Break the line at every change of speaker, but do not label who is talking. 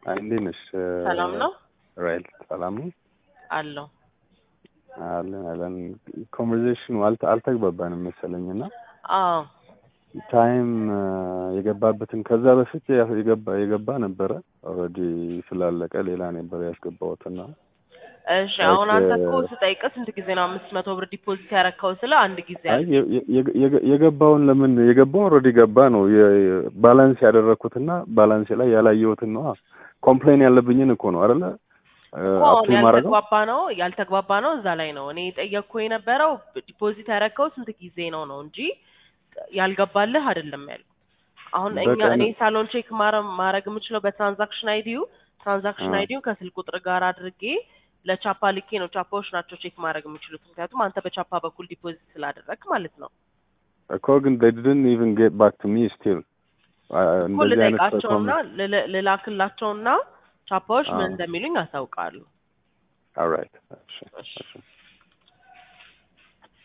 አይ እንዴት ነሽ?
ሰላም ነው
ራይል ሰላም ነው
አለው።
አለን አለን። ኮንቨርሴሽኑ አልተ- አልተግባባንም መሰለኝ እና
አዎ
ታይም የገባበትን ከዛ በፊት ያ- የገባ የገባ ነበረ ኦልሬዲ ስላለቀ ሌላ ነበር ያስገባሁትና
እሺ። አሁን አንተ እኮ ስጠይቅህ ስንት ጊዜ ነው አምስት መቶ ብር ዲፖዚት ያረከው ስለ አንድ ጊዜ
አይ
አለ።
የ- የ- የ- የገባውን ለምን የገባው ኦልሬዲ ገባ ነው የ- ባላንስ ያደረኩትና ባላንስ ላይ ያላየሁትን ነው ኮምፕሌን ያለብኝን እኮ ነው አይደለ
እኮ አሁን
አፕ ማድረገው
ያልተግባባ ነው ያልተግባባ ነው እዛ ላይ ነው እኔ የጠየቅኩ የነበረው ዲፖዚት ያረከው ስንት ጊዜ ነው ነው እንጂ ያልገባልህ አይደለም ያልኩ። አሁን እኛ
በቀን-
እኔ ሳሎን ቼክ ማድረግ የምችለው በትራንዛክሽን አይዲዩ ትራንዛክሽን
አ።
አይዲዩ ከስልክ ቁጥር ጋር አድርጌ ለቻፓ ልኬ ነው። ቻፓዎች ናቸው ቼክ ማድረግ የሚችሉት ምክንያቱም አንተ በቻፓ በኩል ዲፖዚት ስላደረግ ማለት ነው።
እኮ ግን they didn't even get back to me still አ-
እኮ
እንደዚህ አይነት
ልጠይቃቸውና ልል- ልላክላቸውና ቻፓዎች ምን
አ።
እንደሚሉኝ አሳውቃሉ።
alright እሺ
እሺ
እሺ